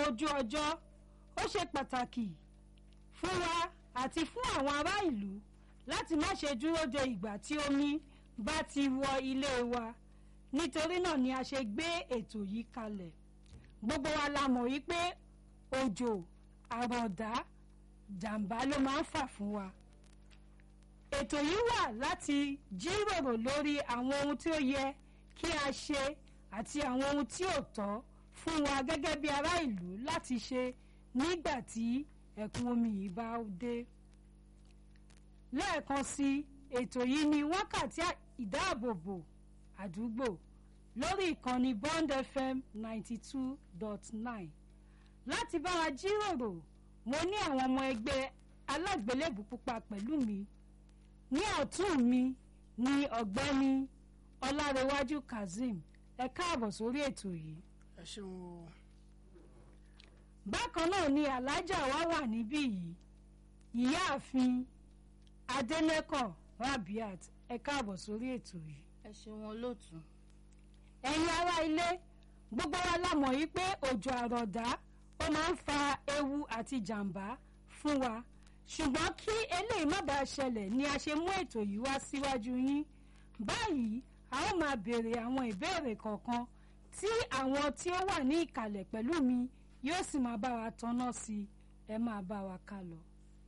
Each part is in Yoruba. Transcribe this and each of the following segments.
ojú ọjọ́ ó ṣe pàtàkì fún wa àti fún àwọn ará ìlú láti má ṣe dúró de ìgbà tí omi bá ti wọ ilé wa nítorí náà ni a ṣe gbé ètò yìí kalẹ̀ gbogbo wa la mọ̀ wípé òjò àrọ̀dá jàǹbá ló máa ń fà fún wa ètò yìí wà láti jíròrò lórí àwọn ohun tí ó yẹ kí a ṣe àti àwọn ohun tí ò tọ́ fún wa gẹ́gẹ́ bí ará ìlú láti ṣe nígbà tí ẹ̀kún omi yìí bá dé lẹ́ẹ̀kan sí ètò yìí ní wákàtí ìdáàbòbò àdúgbò lórí ìkànnì Bond FM ninety two dot nine láti bá wa jíròrò mo ní àwọn ọmọ ẹgbẹ́ alágbélébù pupa pẹ̀lú mi ní ọ̀tún mi ní ọ̀gbẹ́ni ọlárẹ̀wájú kazeem ẹ káàbọ̀ sórí ètò yìí. ẹ ṣeun o. bákan náà ni alájà wa wà níbí yìí ìyáàfin adẹnẹkàn rabiat ẹ káàbọ̀ sórí ètò yìí. ẹ ṣeun olóòtú. ẹ̀yin ará ilé gbogbo wa la mọ̀ yìí pé òjò àrọ̀dá ó máa ń fa ewu àti jàǹbá fún wa ṣùgbọ́n kí eléyìí má bàa ṣẹlẹ̀ ni a ṣe mú ètò yìí wá síwájú yín báyìí a ó máa béèrè àwọn ìbéèrè kọ̀ọ̀kan tí àwọn tí ó wà ní ìkàlẹ̀ pẹ̀lú mi yóò sì máa bá wa tanná sí i ẹ máa bá wa ká lọ.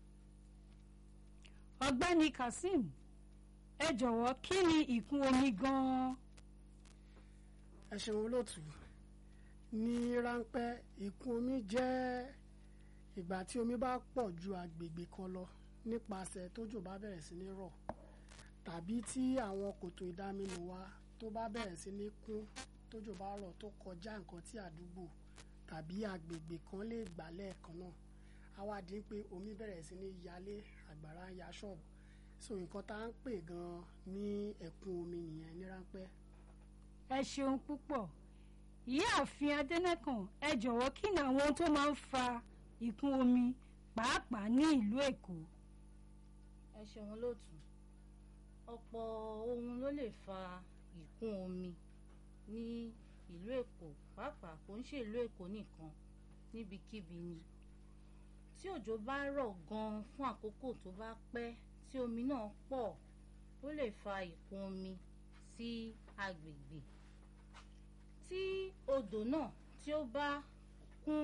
ọ̀gbẹ́ni kazeem ẹ jọ̀wọ́ kí ni ìkún omi gan-an. ẹ ṣeun olóòtú ní ráńpẹ́ ìkún omi jẹ́ ìgbà tí omi bá pọ̀ ju agbègbè kan lọ nípasẹ̀ tójò bá bẹ̀rẹ̀ sí ní rọ̀ tàbí tí àwọn kòtò ìdáminù wa tó bá bẹ̀rẹ̀ sí ní kún tójò bá rọ̀ tó kọjá nǹkan tí àdúgbò tàbí agbègbè kan lè gbà lẹ́ẹ̀kan náà á wá dín pé omi bẹ̀rẹ̀ sí ní yalé àgbàrá ń ya ṣọ́ọ̀bù so nǹkan tá à ń pè gan-an ní ẹ̀kún omi nìyẹn ní ráńpẹ́. ẹ ṣeun púpọ̀ ìyáàfin adẹ́nẹ́kàn ẹ jọ̀wọ́ kí ni àwọn ohun tó máa ń fa ìkún omi pàápàá ní ìlú èkó. ẹ ṣeun olóòtú ọ̀pọ̀ ohun ló lè fa ìkún omi ní ìlú èkó pàápàá kò ń ṣe ìlú èkó nìkan níbikíbi ni tí òjò bá rọ̀ gan-an fún àkókò tó bá pẹ́ tí omi náà pọ̀ ó lè fa ìkún omi sí agbègbè tí odò náà tí ó bá kún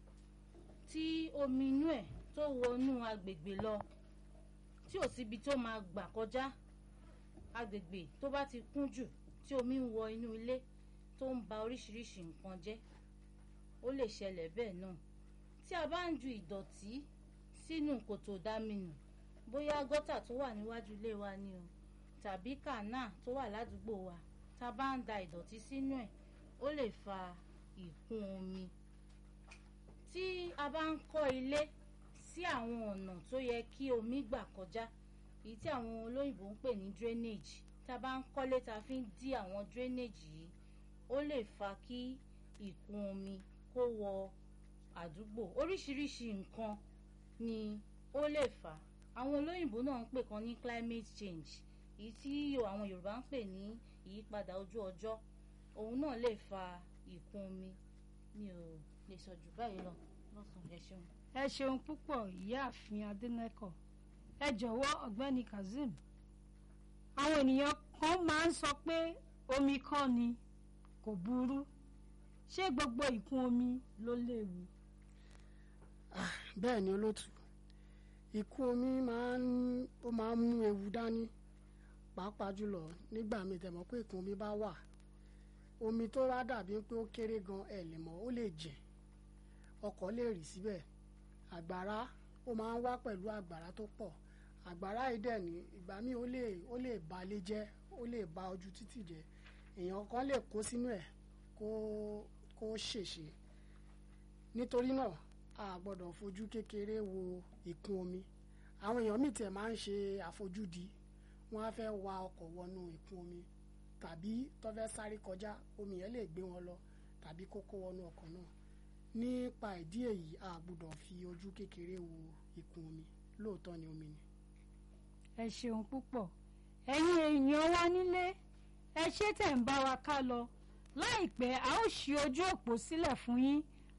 tí omi inú ẹ̀ tó wọnú agbègbè lọ tí ò síbi tó máa gbà kọjá agbègbè tó bá ti kún jù tí omi ń wọ inú ilé tó ń ba oríṣiríṣi nǹkan jẹ́ ó lè ṣẹlẹ̀ bẹ́ẹ̀ náà tí a bá ń ju ìdọ̀tí sínú kòtò dáminù bóyá gọ́tà tó wà níwájú ilé wa ni o tàbí kànáà tó wà ládùúgbò wa tá a bá ń da ìdọ̀tí sínú ẹ̀ ó lè fa ìkún omi tí a bá ń kọ́ ilé sí àwọn ọ̀nà tó yẹ kí omi gbà kọjá èyí tí àwọn olóyìnbó ń pè ní drainage tá a bá ń kọ́lé tá a fi ń dí àwọn drainage yìí ó lè fa kí ìkún omi kó wọ àdúgbò oríṣiríṣi nǹkan ni ó lè fà àwọn olóyìnbó náà ń pè kan ní climate change èyí tí àwọn Yorùbá ń pè ní ìyípadà ojú ọjọ́ òun náà lè fa ìkún omi mi ò lè sọ jù báyìí lọ lọ́sàn-án ẹ ṣeun. ẹ ṣeun púpọ̀ ìyáàfin adẹ́nẹ́kọ̀ ẹ jọ̀wọ́ ọ̀gbẹ́ni kazeem àwọn ènìyàn kan máa ń sọ pé omi kọ́ ni kò burú ṣé gbogbo ìkún omi ló léwu. bẹ́ẹ̀ ni olóòtú ìkún omi máa ń ó máa ń mú ewu dání pàápàá jùlọ nígbà míì tẹ̀mọ́ pé ìkún omi bá wà omi tó wá dàbí pé ó kéré gan ẹ̀ lè mọ̀ ó lè jìn ọkọ̀ lè rì síbẹ̀ àgbàrá ó máa ń wá pẹ̀lú àgbàrá tó pọ̀ àgbàrá yìí dẹ̀ ní ìgbà míì ó lè ó lè ba ilé jẹ́ ó lè ba ojú títì jẹ́ èèyàn kan lè kó sínú ẹ̀ kó kó ṣèṣe nítorí náà a gbọ́dọ̀ fojú kékeré wo ìkún omi àwọn èèyàn míì tẹ̀ máa ń ṣe àfojúdi wọ́n á fẹ́ wa ọkọ̀ wọnú ìkún omi tàbí tó fẹ́ sáré kọjá omi yẹn lè gbé wọn lọ tàbí kó kó wọnú ọkọ̀ náà nípa ìdí èyí a gbọ́dọ̀ fi ojú kékeré wo ìkún omi lóòótọ́ ni omi ni. ẹ ṣeun púpọ̀ ẹ̀yin èèyàn wa nílé ẹ ṣé tẹ̀ ń bá wa ká lọ láìpẹ́ a ó ṣí ojú òpó sílẹ̀ fún yín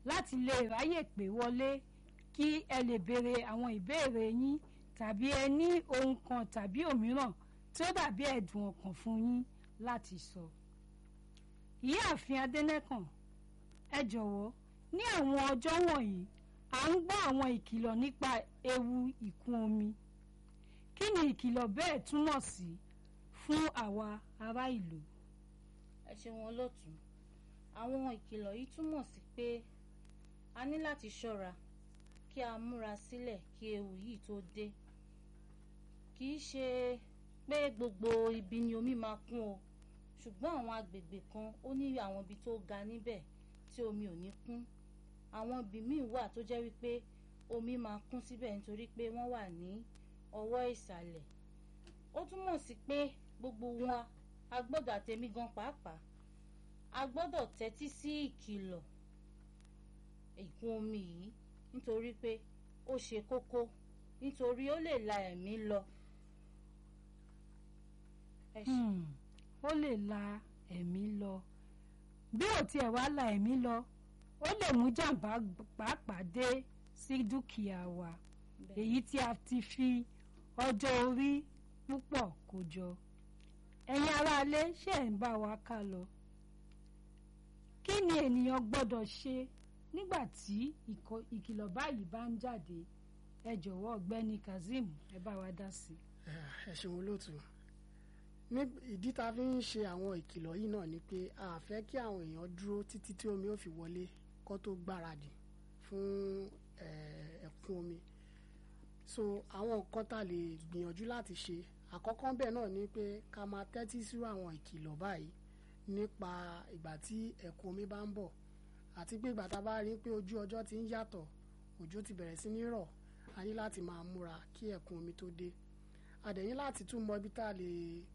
láti lè ráyè pè wọlé kí ẹ lè béèrè àwọn ìbéèrè yín tàbí ẹ ní ohun kan tàbí òmíràn tí ó dàbí ẹ̀dùn ọkàn fún yín láti sọ. ìyáàfin adẹ́nẹ́kàn ẹ jọ̀wọ́ ní àwọn ọjọ́ wọ̀nyí à ń gbọ́ àwọn ìkìlọ̀ nípa ewu ìkún omi kí ni ìkìlọ̀ bẹ́ẹ̀ túmọ̀ sí fún àwa ará ìlú. ẹ ṣeun olóòtú àwọn ìkìlọ̀ yìí túmọ̀ sí pé a ní láti ṣọ́ra kí a múra sílẹ̀ kí ewu yìí tó dé kì í ṣe pé gbogbo ibi ni omi máa kún o ṣùgbọ́n àwọn agbègbè kan ó ní àwọn ibi tó ga níbẹ̀ tí omi ò ní kún àwọn ibì míì wà tó jẹ́ wípé omi máa kún síbẹ̀ nítorí pé wọ́n wà ní ọwọ́ ìsàlẹ̀ ó túmọ̀ sí pé gbogbo wa a gbọ́dọ̀ àtẹ̀mí gan pàápàá a gbọ́dọ̀ tẹ́tí sí ìkìlọ̀ ìkún omi yìí nítorí pé ó ṣe kókó nítorí ó lè la ẹ̀mí lọ. ẹ ṣé. Hmm, ó lè la ẹ̀mí lọ bí ò tiẹ̀ wá la ẹ̀mí lọ ó lè mú jàǹbá pàápàá dé sí dúkìá wa Bẹ́ẹ̀. èyí tí a ti fi ọjọ́ orí púpọ̀ kó jọ ẹ̀yin aráalé ṣe ń bá wa ká lọ kí ni ènìyàn gbọ́dọ̀ ṣe nígbà tí ìkọ- ìkìlọ̀ báyìí bá ń jáde ẹ jọ̀wọ́ ọ̀gbẹ́ni kazeem ẹ bá wa dá sí i. ẹ ṣeun olóòtú ní ìdí tá a fi ń ṣe àwọn ìkìlọ̀ yìí náà ni pé a fẹ́ kí àwọn èèyàn dúró títí tí omi ó fi wọlé kó tó gbáradì fún eh, ẹ̀kún omi so àwọn nǹkan tá a lè gbìyànjú láti ṣe àkọ́kọ́ bẹ́ẹ̀ náà ni pé ká máa tẹ́tí sí àwọn ìkìlọ̀ báyìí nípa ìgbà tí ẹ̀kún omi bá ń bọ̀ àti pé ìgbà tá a bá rí pé ojú ọjọ́ ti ń yàtọ̀ òjò ti bẹ̀rẹ̀ sí ní rọ̀ a ní láti máa múra kí ẹ̀kún omi tó dé a dẹ̀ ní láti tún mọ ibi tá a lè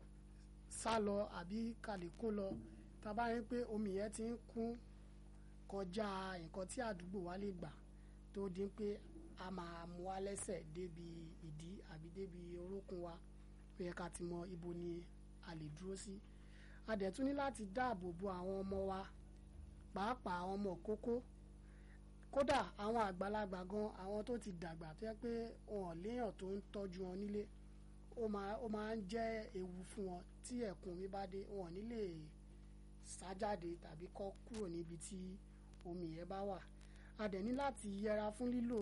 sá lọ àbí ká lè kó lọ tá a bá rí pé omi yẹn ti ń kún kọjá nǹkan tí àdúgbò wa lè gbà tó di pé a máa mú wa lẹ́sẹ̀ débi ìdí àbí débi orókùn wa ó yẹ ká ti mọ ibo ni a lè dúró sí a dẹ̀ tún ní láti dáàbò bo àwọn ọmọ wa pàápàá àwọn ọmọ kókó kódà àwọn àgbàlagbà gan àwọn tó ti dàgbà tó yẹ pé wọn ò léèyàn tó ń tọ́jú wọn nílé ó máa ó máa ń jẹ́ ewu fún wọn tí ẹ̀kún omi bá dé wọn ò ní lè sá jáde tàbí kọ́ kúrò níbi tí omi yẹn bá wà a dẹ̀ ní láti yẹra fún lílò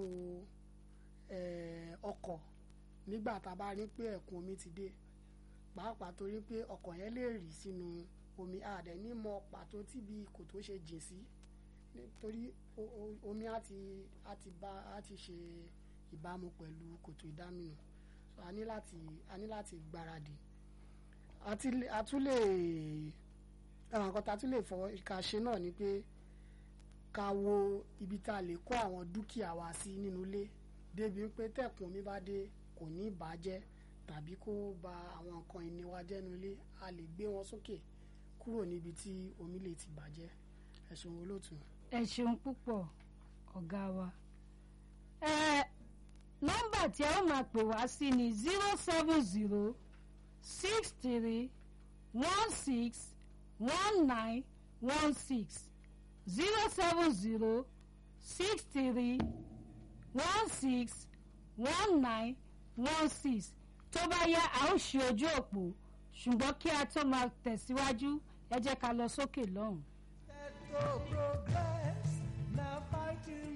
eh, ọkọ̀ nígbà tá a bá rí pé ẹ̀kún omi ti dé pàápàá torí pé ọkọ̀ yẹn lè rì sínú omi a dẹ̀ ní mọ pàtó tíbi kòtò ṣe jìn sí nítorí o- o- omi á ti á ti bá á ti ṣe ìbámu pẹ̀lú kòtò ìdáminù so a ní láti a ní láti gbáradì àti lè- a tún lè àwọn nǹkan tá a tún lè fọwọ́ ká ṣe náà ni pé ká wo ibi tá a lè kó àwọn dúkìá wa sí nínú ilé débi pé tẹ̀kùn omi bá dé kò ní bàjẹ́ tàbí kó ba àwọn nǹkan ìní wa jẹ́ nínú ilé a lè gbé wọn sókè kúrò níbi tí omi lè ti bàjẹ́ ẹ̀sùn olóòtú. ẹ ṣeun púpọ̀ ọ̀gá wa. ẹ nọ́mbà tí ẹ ó máa pè wá sí ni zero seven zero six three one six one nine one six zero seven zero six three one six one nine one six tó bá yá a ó ṣe ojú òpó ṣùgbọ́n kí a tó máa tẹ̀síwájú ẹ jẹ́ ká lọ sókè lọ́hùn. Let go progress, now fighting